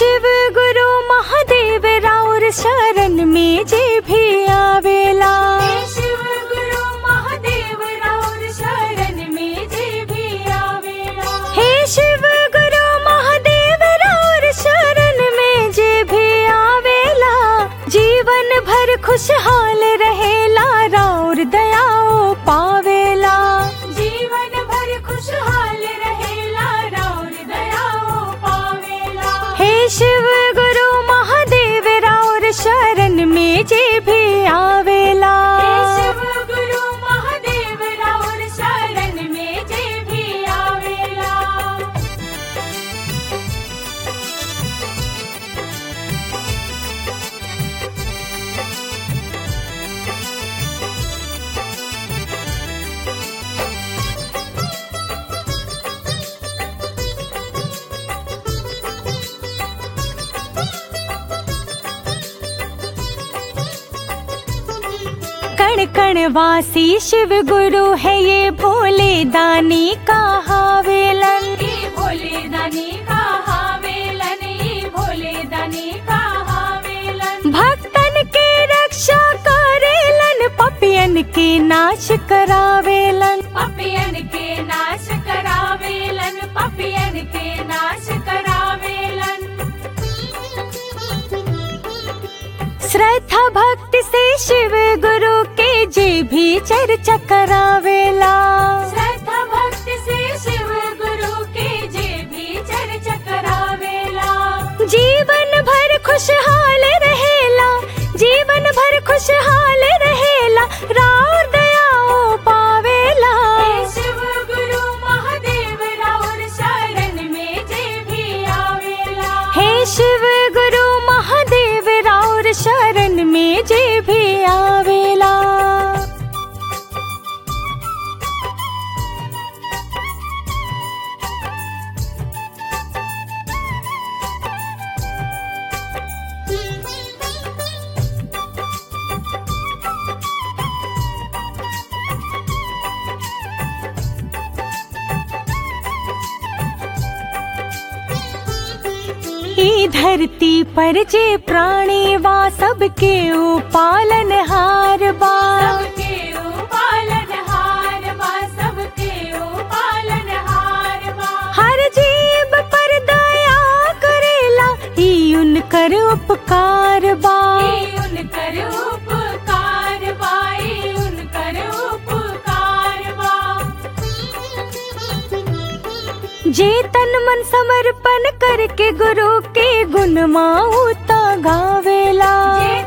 शिव गुरु महादेव राउर शरण में जे भी आवेला हे शिव गुरु महादेव राउर शरण में जे भी आवेला हे शिव गुरु महादेव राउर शरण में जे भी आवेला जीवन भर खुशहाल रहेला राउर दयाओ पावेला जीवन भर खुशहाल रहेला राउर दयाओ पावेला हे शिव गुरु महादेव राउर शरण में जे भी आवेला हे शिव गुरु महादेव राउर शरण में जे भी आवेला कण कण वासी शिव गुरु है ये भोले दानी का हावेलन ई भोले दानी का हावेलन ई भोले दानी का हावेलन भक्तन के रक्षा करेलन पपियन के नाश करावेलन पपियन के नाश करावेलन पपियन के नाश करावेलन श्रद्धा भक्ति से शिव गुरु के जे भी चर्चा करावेला श्रद्धा भक्ति से शिव गुरु के जे भी चर्चा करावेला जीवन भर खुशहाल रहेला जीवन भर खुशहाल रहेला राउर दयाओ पावेला हे शिव गुरु महादेव राउर शरण में जे भी आवेला हे शिव गुरु महादेव राउर शरण में जे भी आवेला ई धरती पर जे प्राणी वा सबके ऊ पालनहार बा सबके ओ पालनहार बा सबके ओ पालनहार बा हर जीव पर दया करेला ई उनकर उपकार बा ई उनकर उपकार बा ई उनकर उपकार बा जे तन मन समर्पण करके गुरु के गुण माऊता गावेला जे